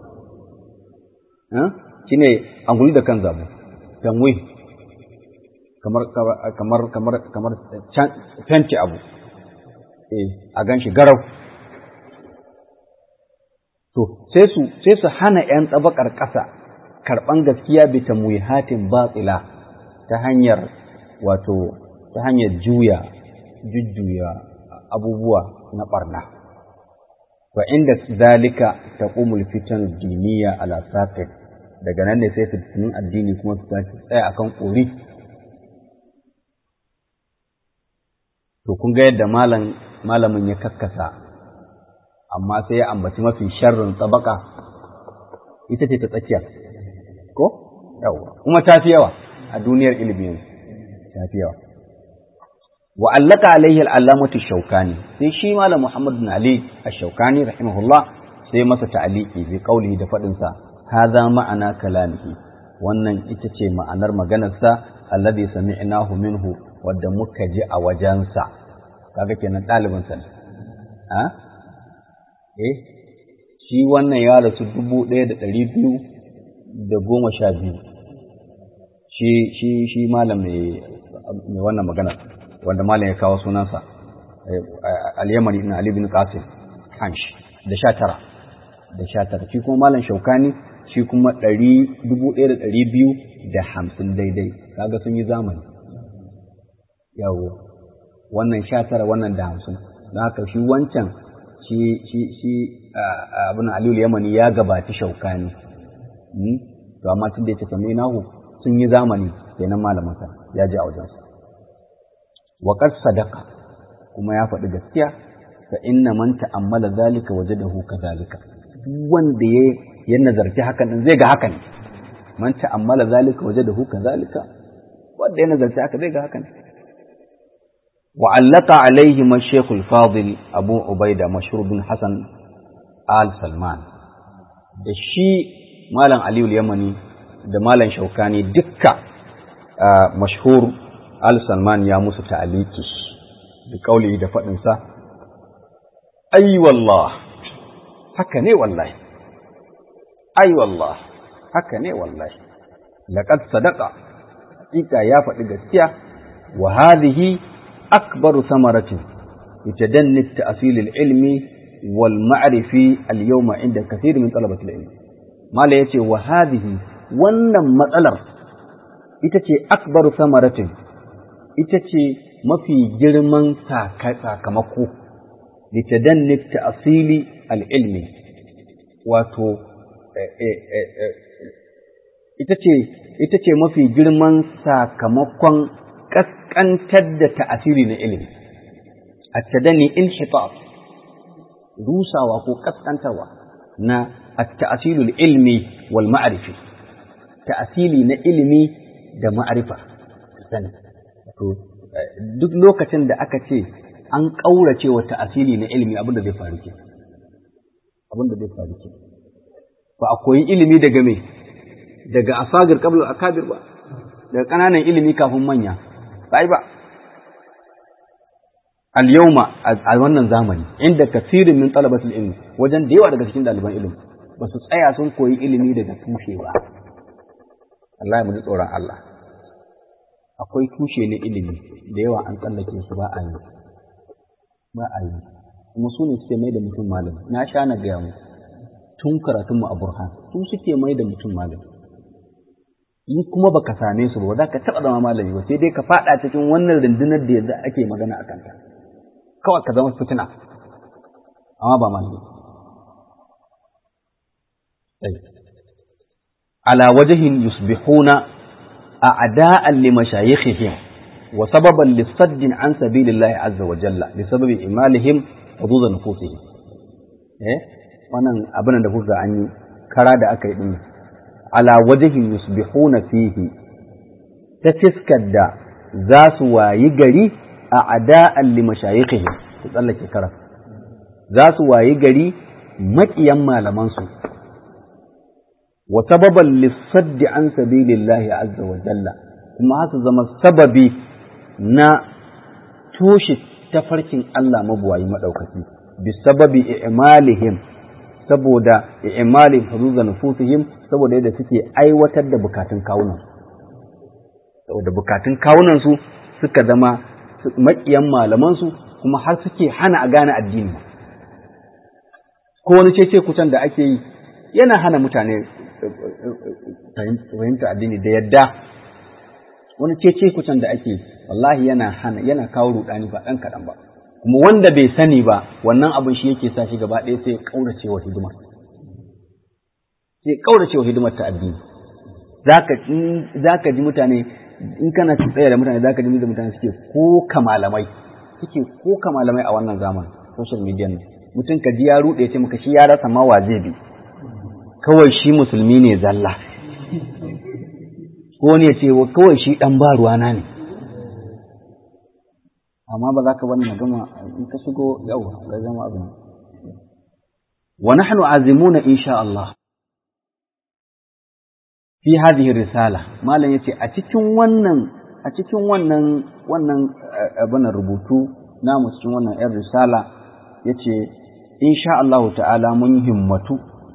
Speaker 1: shine angulu da kan zabo tamwi kamar kamar kamar kamar fenti abu eh a ganshi garau to sai su sai su hana yan tsabakar ƙasa karɓan gaskiya bi tamwihatin batila ta hanyar wato ta hanyar juya jujjuya abubuwa na barna wa inda zalika taqumul fitan diniya ala saqit daga nan ne sai fitinun addini kuma su tsaya akan kori to kun ga yadda malam malamin ya kakkasa amma sai ya ambaci mafi sharrin tsabaka ita ce ta tsakiya ko yawa kuma ta fi yawa a duniyar ilimi ta fi yawa wa allaka alaihi al'allamatu shaukani sai shi malam muhammad bin ali ash-shaukani rahimahullah sai masa ta'aliki bi qawlihi da fadin sa hadha ma'ana kalamihi wannan ita ce ma'anar maganarsa alladhi sami'nahu minhu wadda muka ji a wajensa kaga kenan ɗalibin sa a eh shi wannan ya rasu dubu ɗaya da ɗari biyu da goma sha biyu shi shi shi malam mai wannan magana wanda malam ya kawo sunansa al-yamani ibn ali bin qasim hansh da sha tara da sha tara shi kuma malam shaukani shi kuma ɗari dubu ɗaya da ɗari biyu da hamsin daidai kaga sun yi zamani yawo wannan sha tara wannan da hamsin don haka shi wancan shi shi shi abin aliyu yamani ya gabaci shaukani to amma tun da ya ce sami nahu sun yi zamani kenan malamansa ya ji a wajensa wa qad sadaqa kuma ya faɗi gaskiya fa inna man ta'ammala zalika wajadahu kadhalika duk wanda ya ya nazarci hakan din zai ga hakan man ta'ammala zalika wajadahu kadhalika wanda ya nazarci haka zai ga hakan وعلق عليهما الشيخ الفاضل أبو عبيدة مشهور بن حسن آل سلمان da shi Malam Aliyu Yamani da Malam Shaukani dukka mashhur Al Salman ya musu ta'aliki da kauli da faɗinsa, Ai wallah, haka ne wallahi, ai wallah, haka ne wallahi, laƙad sadaka, hakika ya faɗi gaskiya, wa hadhihi أكبر ثمرة لتدني التأصيل العلمي والمعرفي اليوم عند كثير من طلبة العلم ما لا يتي وهذه wannan matsalar ita ce akbaru samaratin ita ce mafi girman sakamako da ta danne ta'asili al'ilmi wato ita ce mafi girman sakamakon ƙasƙantar da ta'asiri na ilimi, a tadani in rusawa ko ƙasƙantarwa na ta'asilul ilmi wal ma'arifi, ta'asili na ilimi da ma'arifa, sani. Duk lokacin da aka ce an ƙaurace wa ta'asili na ilimi abin da zai faru ke. Abin da zai faru ke. Ba a koyi ilimi daga me? Daga asagir kabla akabir ba, daga ƙananan ilimi kafin manya. sai ba al-yawma a wannan zamani inda kasirin min talabatul ilmi wajen da yawa daga cikin ɗaliban ilimi ba su tsaya sun koyi ilimi daga tushe ba Allah mu ji tsoron Allah akwai tushe na ilimi da yawa an tsallake su ba a yi ba a yi kuma su ne suke mai da mutum malami na sha na gaya mu tun karatunmu a burhan su suke mai da mutum malami in kuma baka same su ba za ka taɓa zama malami ba sai dai ka faɗa cikin wannan rundunar da yanzu ake magana a kanta kawai ka zama fitina amma ba malami ala wajhin yusbihuna a'da'an li mashayikhihim wa sababan lisaddin an sabilillahi azza wa jalla bi sababi imalihim hudud nufusihim eh wannan abin da kuka an yi kara da aka yi din ala wajhin yusbihuna fihi ta fiskar da za su wayi gari a ada'an li mashayikhihim ku tsallake kara za su wayi gari maƙiyan malamansu wa sababan lissaddi an sabilillahi azza wa jalla kuma haka zama sababi na toshe tafarkin Allah mabuwayi maɗaukaki bi sababi i'malihim saboda i'malihim huzuza nufusihim saboda yadda suke aiwatar da bukatun kawunan saboda bukatun kawunan su suka zama maƙiyan malaman su kuma har suke hana a gane addini ko wani cece kucan da ake yi yana hana mutane fahimta addini da yadda wani cece kucan da ake wallahi yana hana yana kawo rudani ba ɗan kaɗan ba kuma wanda bai sani ba wannan abin shi yake sa shi gaba ɗaya sai ƙaurace wa hidimar sai ƙaurace wa hidimar ta addini za ka ji mutane in kana tsaye da mutane za ka ji mutane suke ko kamalamai suke ko kamalamai a wannan zaman social media nan mutum ka ji ya ruɗe ce maka shi ya rasa ma wa zai bi kawai shi musulmi ne zalla ko ne ce kawai shi ɗan ba ruwana ne amma ba za ka bani magana in ka shigo yau da zama abin wa nahnu azimuna insha Allah fi hadhihi risala malam yace a cikin wannan a cikin wannan wannan abin rubutu namu cikin wannan yar risala yace insha Allah ta'ala mun himmatu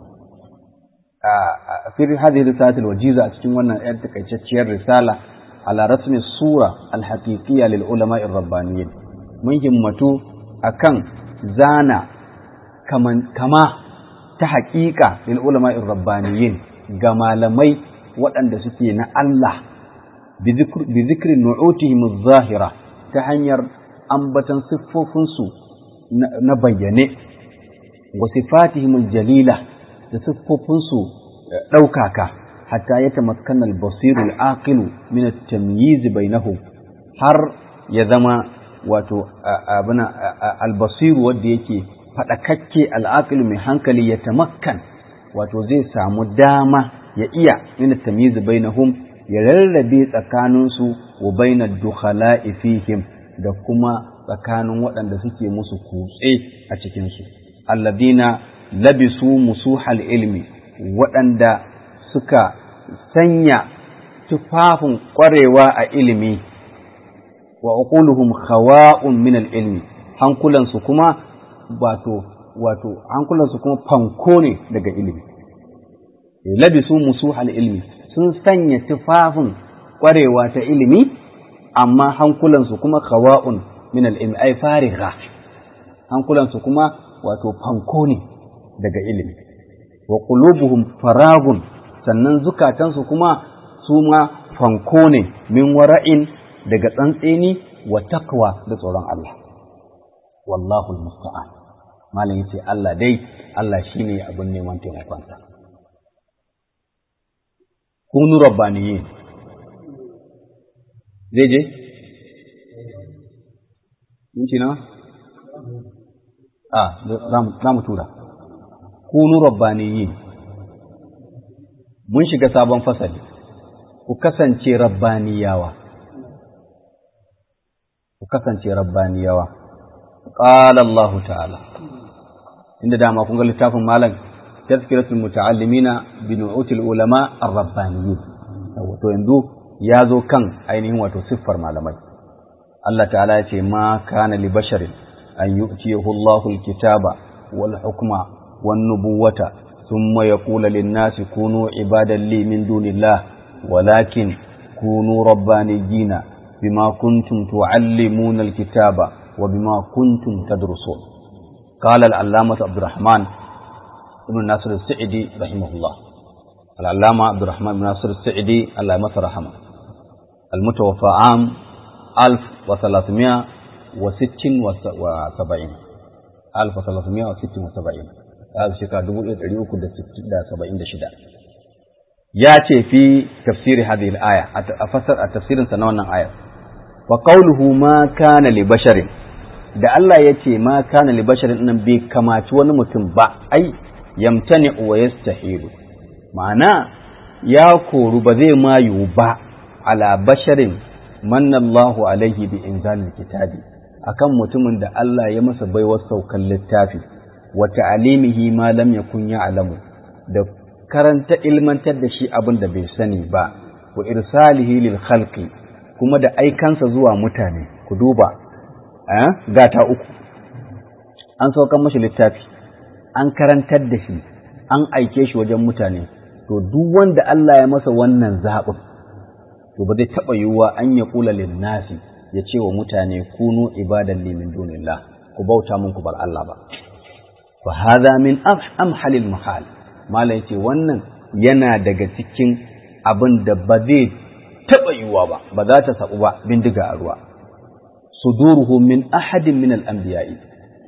Speaker 1: في هذه الرسالة الوجيزة أتكلم أن أرتكي الرسالة على رسم الصورة الحقيقية للعلماء الربانيين من همتو أكن زانا كمان كما تحقيقة للعلماء الربانيين كما لمي وأن سكين الله بذكر, بذكر نعوتهم الظاهرة تحنير أنبتا صفوفنسو نبيني وصفاتهم الجليلة da siffofinsu ɗaukaka hatta ya tamakkan albasiru al'aqilu min at-tamyiz bainahum har ya zama wato abuna albasiru wanda yake faɗakakke al'aqilu mai hankali ya tamakkan wato zai samu dama ya iya min at-tamyiz bainahum ya rarrabe tsakaninsu wa bainad dukhala'i fihim da kuma tsakanin waɗanda suke musu kutse a cikinsu alladina labisu musuhal ilmi waɗanda suka sanya tufafin ƙwarewa a ilimi wa uquluhum khawa'un min al-ilmi hankulansu kuma wato wato hankulansu kuma fanko ne daga ilimi labisu musuhal ilmi sun sanya tufafin ƙwarewa ta ilimi amma hankulansu kuma khawa'un min al-ilmi ay farigha hankulansu kuma wato fanko ne daga ilimi wa qulubuhum faragun sannan zukatansu kuma su ma fanko ne min wara'in daga tsantseni wa takwa da tsoron Allah wallahu almusta'an malam yace Allah dai Allah shine abin neman taimakonsa kunu rabbaniyin zai je minti nawa a za mu tura kunu rabbaniyin mun shiga sabon fasali ku kasance rabbaniyawa ku kasance rabbaniyawa qala Allah ta'ala inda dama kun ga littafin malam tazkiratul muta'allimina bi nu'util ulama ar-rabbaniyyin wato yanzu ya zo kan ainihin wato siffar malamai Allah ta'ala ya ce ma kana li basharin an yu'tiyahu Allahu al-kitaba wal hukma wan nubuwata thumma yaqulu lin-nasi kunu ibadan li min dunillah walakin kunu rabbaniyina bima kuntum tu'allimuna al-kitaba wa bima kuntum tadrusun قال العلامة عبد الرحمن ابن ناصر السعدي رحمه الله العلامة عبد الرحمن بن ناصر السعدي الله رحمه المتوفى عام 1300 wa sittin wa saba'in alfa salasumiya wa sittin wa saba'in a shekara dubu ɗaya ɗari uku da saba'in da shida ya ce fi tafsiri hadhihi al-aya a fasar a tafsirin sa na wannan ayar wa qawluhu ma kana li basharin da Allah ya ce ma kana li basharin nan bai kamaci wani mutum ba ai yamtani wa yastahilu ma'ana ya koru ba zai ma yiwu ba ala basharin manna Allahu alaihi bi inzalil kitabi akan mutumin da Allah ya masa baiwar saukan littafi wa ta'alimihi ma lam yakun ya'lamu da karanta ilmantar da shi abin da bai sani ba wa irsalihi lil khalqi kuma da aikansa zuwa mutane ku duba eh gata uku an saukan mashi littafi an karantar da shi an aike shi wajen mutane to duk wanda Allah ya masa wannan zaɓin to ba zai taɓa yiwuwa an ya kula lin nasi ya ce wa mutane kunu ibadan li min dunillah ku bauta mun ku bar Allah ba fa hadha min amhalil mahal malai ce wannan yana daga cikin abin da ba zai taɓa yiwuwa ba ba za ta saɓu ba bindiga a ruwa suduruhu min ahadin min al-anbiya'i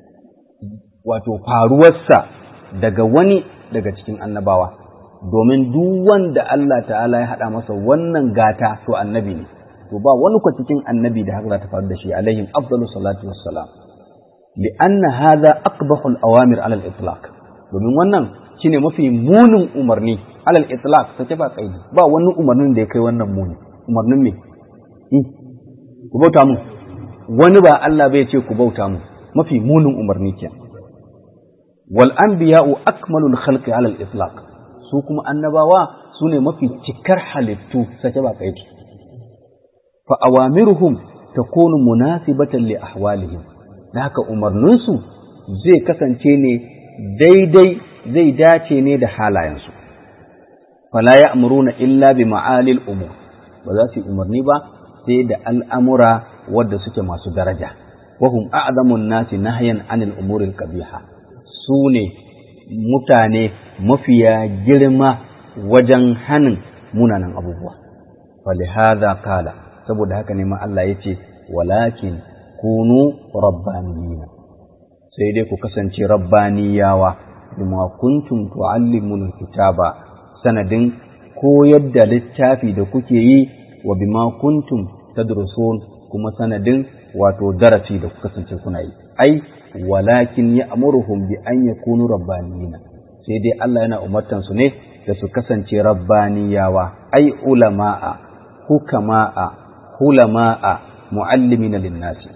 Speaker 1: wato faruwarsa daga wani daga cikin annabawa domin duk wanda Allah ta'ala ya haɗa masa wannan gata to annabi ne to ba wani kwa cikin annabi da haka za ta faru da shi alaihim afdalu salatu wassalam li'anna hadha aqbahu al-awamir ala al-itlaq domin wannan shine mafi munin umarni ala al-itlaq sake ba kaidi ba wani umarnin da ya kai wannan muni umarnin me ku bauta mu wani ba Allah bai ce ku bauta mu mafi munin umarni kenan wal anbiya'u akmalul khalqi ala al-itlaq su kuma annabawa su ne mafi cikar halittu sake ba kaidi fa awamiruhum takunu munasibatan li ahwalihim da haka umarninsu zai kasance ne daidai zai dace ne da halayensu fala ya'muruna illa bi ma'alil umur ba za su yi umarni ba sai da al'amura wadda suke masu daraja wahum a'zamun nasi nahyan anil umuril qabiha su ne mutane mafiya girma wajen hanin munanan abubuwa falihaza kala saboda haka ne ma Allah ya ce walakin kunu rabbaniyina sai dai ku kasance rabbaniyawa bima kuntum tu'allimul kitaba sanadin koyar da littafi da kuke yi wa bima kuntum tadrusun kuma sanadin wato darasi da kuka kasance kuna yi ai walakin ya amuruhum bi an yakunu rabbaniyina sai dai Allah yana umartan su ne da su kasance rabbaniyawa ai ulama'a hukama'a hulama'a muallimina linnasi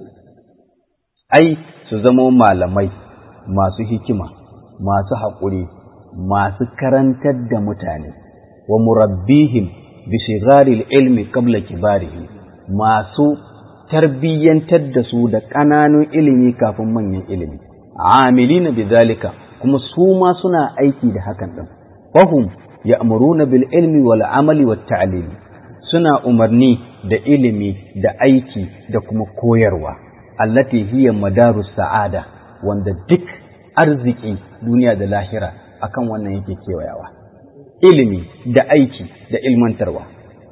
Speaker 1: ai su zama malamai masu hikima masu haƙuri masu karantar da mutane wa murabbihim bi shigaril ilmi qabla kibarihi masu tarbiyyantar da su da ƙananun ilimi kafin manyan ilimi amilina bi zalika kuma su ma suna aiki da hakan din fahum ya'muruna bil ilmi wal amali wat ta'lim suna umarni da ilimi da aiki da kuma koyarwa allati hiya madarus sa'ada wanda duk arziki duniya da lahira akan wannan yake kewayawa ilimi da aiki da ilmantarwa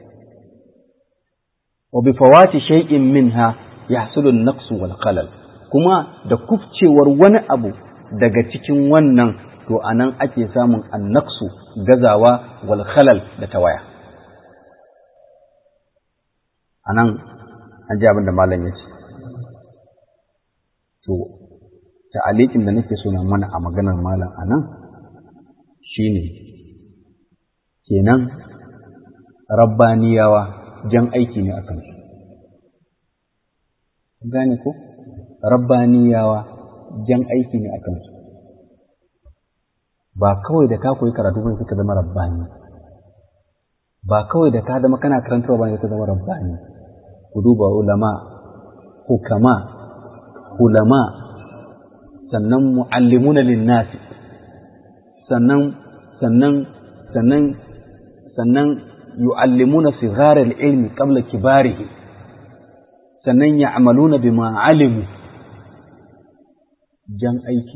Speaker 1: وبفوات شيء منها يحصل النقص والخلل kuma da kufcewar wani abu daga cikin wannan to anan ake samun annaksu gazawa wal khalal da tawaya anan an ji abin da malam ya ce to ta'alikin da nake so na mana a maganar malam anan shine kenan rabbaniyawa jan aiki ne a kansu. Gane ko? Rabbaniyawa jan aiki ne a kansu. Ba kawai da ka koyi karatu bane suka zama rabbani. Ba kawai da ka zama kana karantarwa bane suka zama rabbani. Ku duba ulama, hukama, ulama, sannan mu'allimuna linnasi, sannan sannan sannan sannan يعلمون صغار العلم قبل كباره sannan ya amaluna bi alimu jan aiki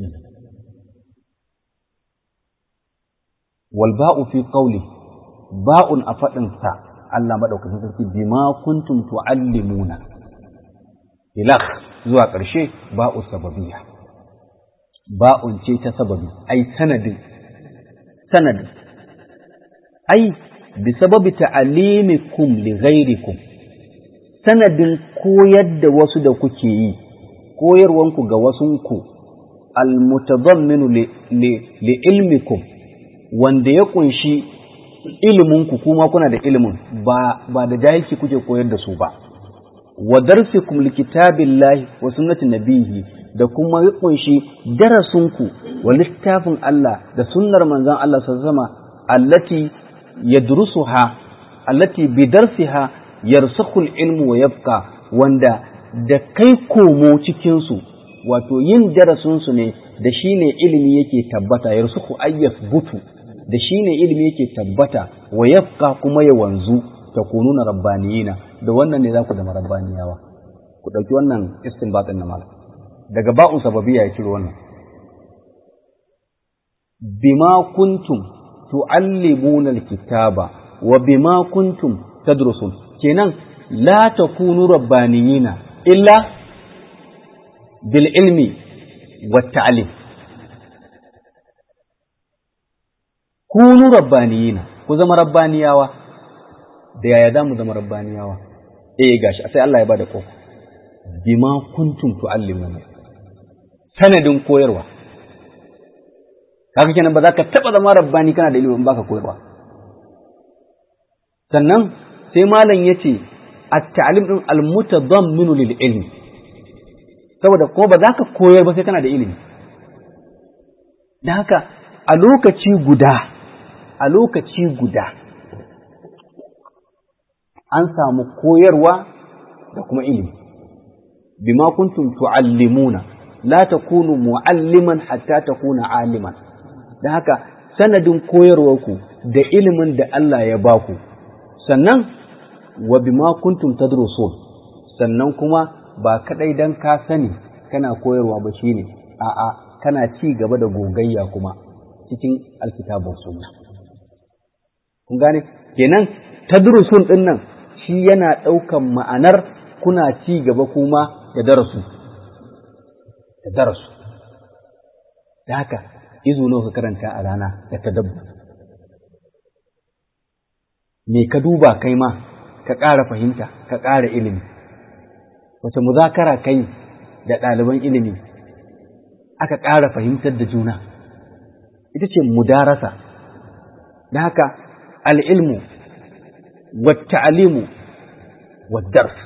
Speaker 1: wal ba'u fi qawli ba'un a faɗinsa Allah maɗaukacin sarki bima kuntum tu'allimuna ilakh zuwa ƙarshe ba'u sababiyya ba'un ce ta sababi ai sanadin sanadin ai bi sababi ta'alimikum li ghairikum sanadin koyar da wasu da kuke yi koyarwanku ga wasunku almutadamminu li, li, li ilmikum wanda ya kunshi iliminku kuma kuna da ilimin ba, ba da jahilci kuke koyar da su ba wa darsikum li kitabillahi wa sunnati nabihi da kuma ya kunshi darasunku wa littafin Allah da sunnar manzon Allah sallallahu alaihi wasallam allati yadrusuha allati bi darsiha yarsakhu ilmu wa yabqa wanda da kai komo cikin su wato yin darasin su ne da shine ilimi yake tabbata yarsakhu ayyas butu da shine ilimi yake tabbata wa yabqa kuma ya wanzu takununa rabbaniyina da wannan ne za ku zama rabbaniyawa ku ɗauki wannan istinbatin na malam daga ba'un sababiyya ya ciro wannan bima kuntum tu'allimuna alkitaba wa bima kuntum tadrusun kenan la takunu rabbaniyina illa bil ilmi wat ta'lim kunu rabbaniyina ku zama rabbaniyawa da yaya za mu zama rabbaniyawa eh gashi sai Allah ya bada kofa bima kuntum tu'allimuna sanadin koyarwa kaga kenan ba za ka taba zama rabbani kana da ilimin baka koyarwa sannan sai malam yace at-ta'lim din al-mutadamminu lil ilmi saboda ko ba za ka koyar ba sai kana da ilimi da haka a lokaci guda a lokaci guda an samu koyarwa da kuma ilimi bima kuntum tu'allimuna la takunu mu'alliman hatta takuna aliman da haka sanadin koyarwarku da ilimin da Allah ya baku sannan wa bima kuntum tadrusun sannan kuma ba kadai dan ka sani kana koyarwa ba shine a'a kana ci gaba da gogayya kuma cikin alkitabun sunna kun gane kenan tadrusun din nan shi yana ɗaukan ma'anar kuna ci gaba kuma da darasu da darasu da haka izu nawa ka karanta a rana da tadabbu me ka duba kai ma ka ƙara fahimta ka ƙara ilimi wace muzakara kai da ɗaliban ilimi aka ƙara fahimtar da juna ita ce mudarasa da haka al'ilmu والتعليم والدرس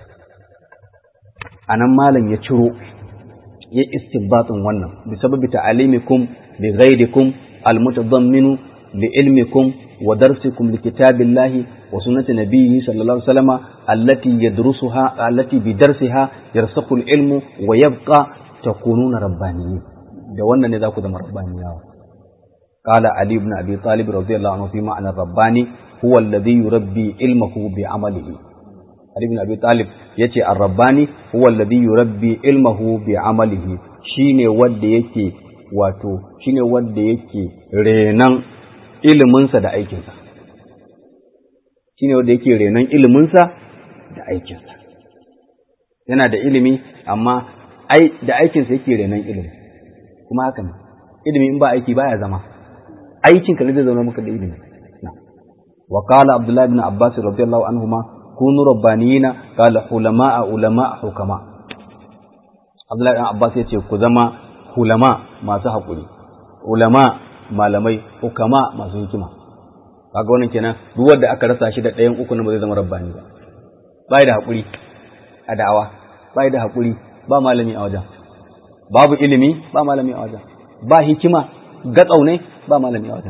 Speaker 1: anan malam ya ciro ya istinbatin wannan bi sababi ta'alimikum li ghayrikum almutadamminu li ilmikum wa darsikum li kitabillahi wa sunnati nabiyhi sallallahu alaihi wasallam allati yadrusuha allati bi darsiha yarsakhu ilmu wa yabqa takununa rabbaniyin da wannan ne za ku zama rabbaniyawa قال علي بن ابي طالب رضي الله عنه في معنى الرباني هو الذي يربي علمه بعمله علي بن ابي طالب yace ar-rabbani huwa alladhi yurabbi ilmahu bi amalihi shine wanda yake wato shine wanda yake renan iliminsa da aikinsa shine wanda yake renan iliminsa da aikinsa yana da ilimi amma ai da aikinsa yake renan ilimi kuma haka ne ilimi in ba aiki baya zama aikinka ne zai zama maka da ilimi wa qala abdullah ibn abbas radiyallahu anhuma kunu rabbaniyina qala hulama ulama hukama abdullah ibn abbas yace ku zama hulama masu hakuri ulama malamai hukama masu hikima kaga wannan kenan duk wanda aka rasa shi da ɗayan uku ba zai zama rabbani ba bai da hakuri a da'awa bai da hakuri ba malami a wajen babu ilimi ba malami a wajen ba hikima gatsau ne ba malami a wajen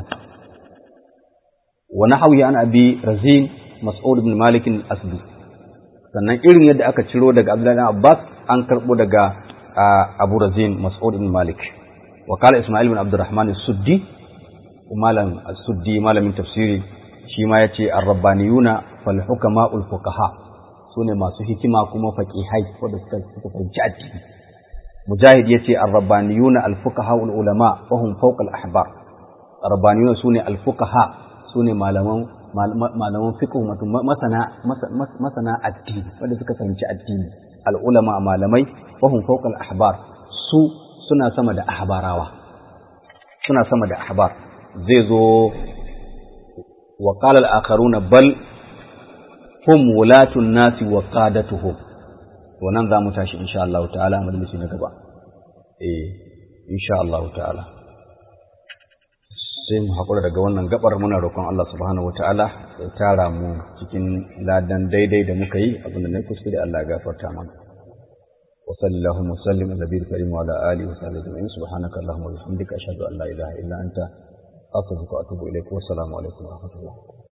Speaker 1: wa nahwi an abi razin mas'ud ibn malik al-asdi sannan irin yadda aka ciro daga abdullahi ibn abbas an karbo daga abu razin mas'ud ibn malik wa qala isma'il ibn abdurrahman as-suddi malam as-suddi malamin tafsiri shi ma yace ar-rabbaniyuna fal hukama'ul fuqaha sune masu hikima kuma faqihai wanda suka suka fahimci addini mujahid yace ar-rabbaniyuna al-fuqaha ulama wa hum fawqa al-ahbar ar-rabbaniyuna sune al-fuqaha sune malaman malaman fiqh masana masana addini wanda suka fahimci addini al'ulama malamai fahim fawqa al-ahbar su suna sama da ahbarawa suna sama da ahbar zai zo wa qala al-akharuna bal hum wulatun nasi wa qadatuhum to nan za mu tashi insha Allah ta'ala majalisi na gaba eh insha Allah ta'ala sai mu haƙura daga wannan gabar muna roƙon Allah subhanahu wataala ya tara mu cikin ladan daidai da muka yi abinda na kuskure Allah ya gafarta mana wa sallallahu wa sallim ala nabiyil karim wa ala alihi wa sahbihi ajma'in subhanaka allahumma wa bihamdika ashhadu an la ilaha illa anta astaghfiruka wa atubu ilaik wa assalamu alaikum wa rahmatullah